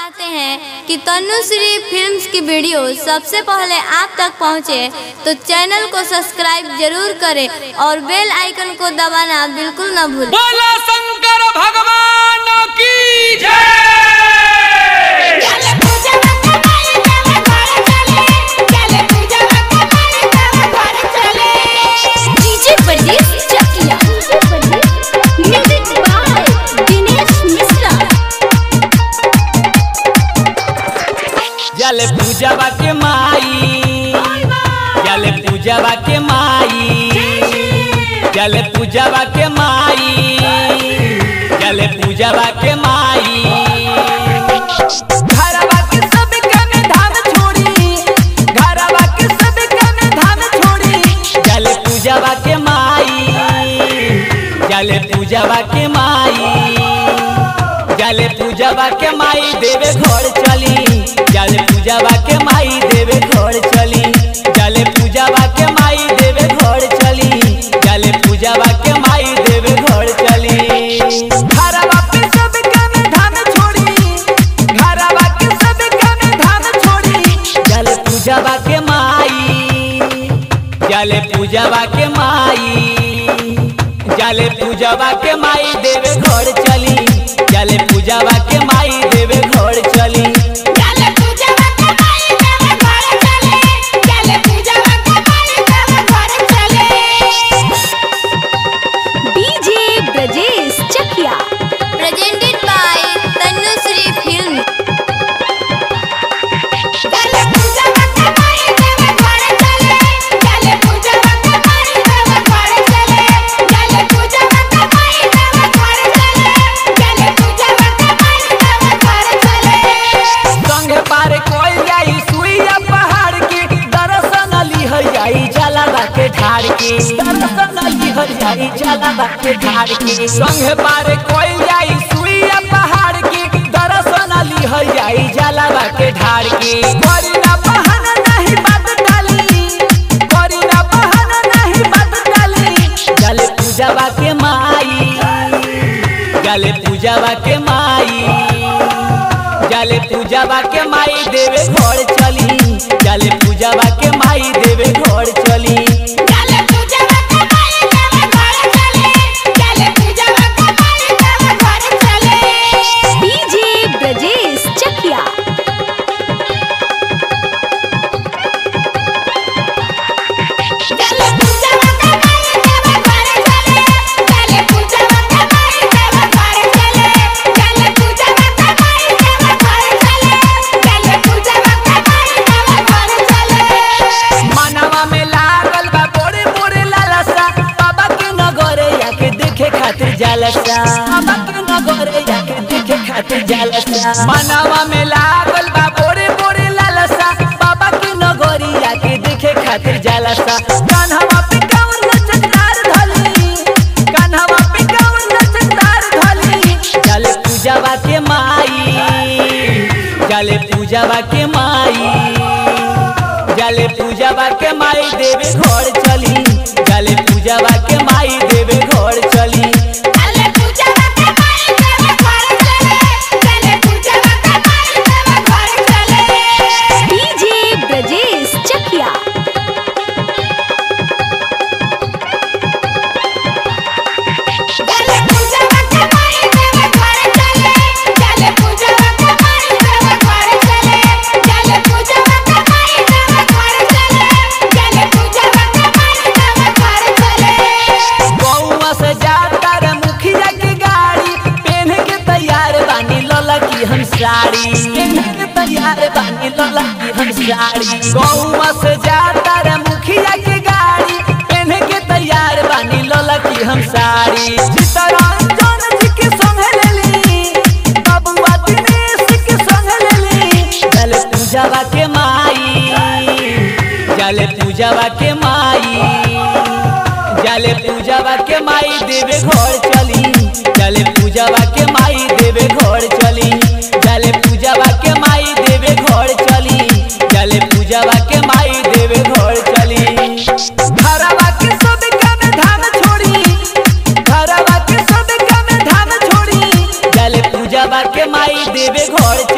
चाहते हैं कि तनुश्री फिल्म्स की वीडियो सबसे पहले आप तक पहुंचे, तो चैनल को सब्सक्राइब जरूर करें और बेल आइकन को दबाना बिल्कुल न भूलें बोला शंकर भगवान की जय चले पूजा वक्त माई देव घर चले चले पूजा वक्त माई देव घर चले डीजे परदेस चकिया म्यूजिक बाय दिनेश मिश्रा जल पूजवा के माई जल पूजवा के माई जल पूजवा के माई जल पूजवा के माई घरवा के सब कने धाम छोड़ी घरवा के सब कने धाम छोड़ी जल पूजवा के माई जल पूजवा के माई जल पूजवा के माई देवे घर चली जल पूजवा के माई देवे घर चली जल पूजवा के माई देवे घर चली जल पूजवा के माई देवे घर चली घरवा पे सब कने धाम छोड़ी घरवा के सब कने धाम छोड़ी जल पूजवा के माई जल पूजवा के माई जल पूजवा के माई देवे घर चली जल पूजवा के माई देवे घर चली चले पूजा वक्त माई देव घर चले चले पूजा वक्त माई देव घर चले DJ Brajesh Chakiya presented by Tanushree film चले पूजा वक्त माई देव घर चले चले पूजा वक्त माई देव घर चले चले पूजा वक्त माई देव घर चले चले पूजा वक्त माई देव घर चले संग पार कोई जाई सुइया पहाड़ के दर्शन लिहर जाई जलावा के ढाड़ के दर्शन लिहर जाई जलावा के ढाड़ के संग पार कोई जाई सुइया पहाड़ के दर्शन लिहर जाई जलावा के ढाड़ के करी ना बहाना नहीं बात डाली करी ना बहाना नहीं बात डाली जल पूजवा के माई जल पूजवा के माई जल पूजवा के माई देवे घर चली जल पूजवा के माई देवे घर चली चले पूजा वक्त माई देव घर चले चले पूजा वक्त माई देव घर चले डीजे ब्रजेश चकिया चले पूजा वक्त माई देव घर चले चले पूजा वक्त माई देव घर चले चले पूजा वक्त माई देव घर चले चले पूजा वक्त माई देव घर चले मनवा में लागल बा बोरे बोरे लालसा बाबा के नगरे जाके देखे खातिर जालसा बाबा के नगरे जाके देखे खातिर जालसा मनवा में लागल बा बोरे बोरे लालसा बाबा के नगरी जाके देखे खातिर जालसा कान्हवा पे कावर लचकदार धली कान्हवा पे कावर लचकदार धली जल पूजवा के माई जल पूजवा के माई जले पूजवा के माई देवे घर चली जले पूजवा के माई देवे घर चली चले पूजा वक्त माई देव घर चले चले पूजा वक्त माई देव घर चले डीजे ब्रजेश चकिया चले पूजा वक्त माई देव घर चले चले पूजा वक्त माई देव घर चले चले पूजा वक्त माई देव घर चले चले पूजा वक्त माई देव घर चले गौवा से जाता रे मुखिया के गाड़ी पहन के तैयार बानी लला की हम साड़ी पहन के तैयार बानी लला की हम साड़ी गौवा से जाता रे मुखिया के गाड़ी पहन के तैयार बानी लला की हम साड़ी चितरंजन जी के संग लेली बबुआ दिनेश के संग लेली जल पूजवा के माई जल पूजवा के माई जल पूजवा के माई देवे घर चली जल पूजवा के माई देवे घर चली जल पूजवा के माई देवे घर चली जल पूजवा के माई देवे घर चली घरवा के सब कने धाम छोड़ी घरवा के सब कने धाम छोड़ी जल पूजवा के माई देवे घर